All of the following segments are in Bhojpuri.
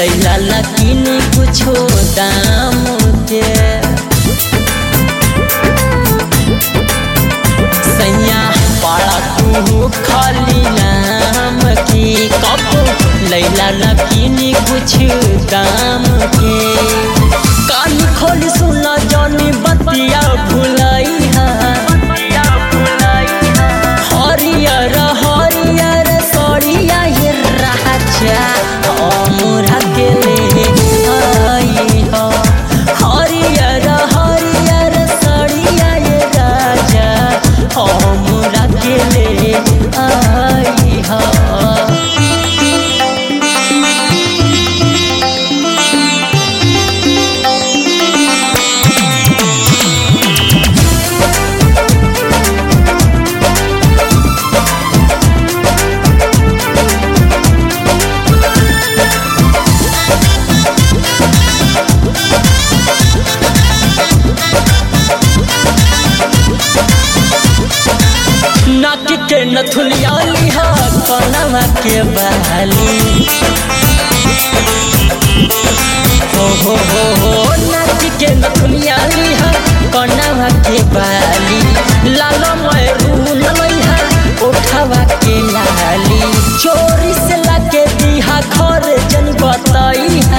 लैला लकीनी कुछो दाम के सैया पाड़ा तू खाली नाम की कब लैला लकीनी कुछ दाम के कान खोल सुना जानी बतिया भुलाई हरियर हरियर सरिया ये राजा हमरा के ले आई हो हरियर हरियर सरिया ये राजा हमरा के ले आई हो नाक के नथुलिया लिहा कनवा के बहाली हो हो हो हो नाक के नथुलिया लिहा कनवा के बहाली लाल मरून लइहा उठावा के लाली चोरी से लाके दिहा घर जन बतइहा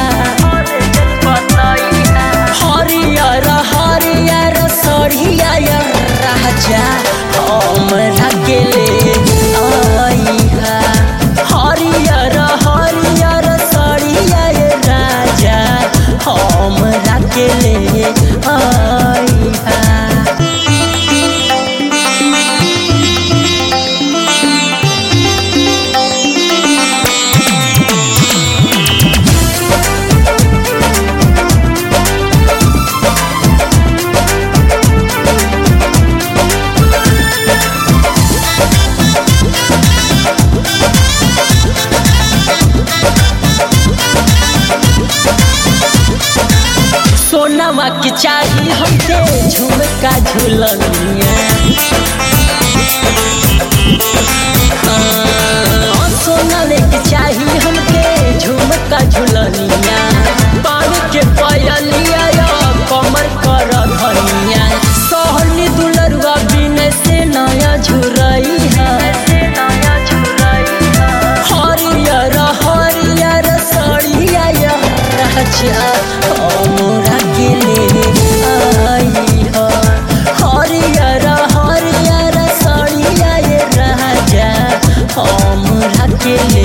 हरियर हरियर सरिया राजा हमरा के ले आइहा हरियर हरियर सरिया राजा हमरा के ले आइहा सोनामा के चाही हमके झुमका झुलनिया हाँ, सोना लेके चाही हमके झुमका झुलनिया पान के पयलिया या कमर कर धनिया सहनी दुलरुआ बिन से नया झुरई है हरियर हरियर सड़िया राजा हमरा के ले आई हो हरियर हरियर सड़िया राजा हमरा के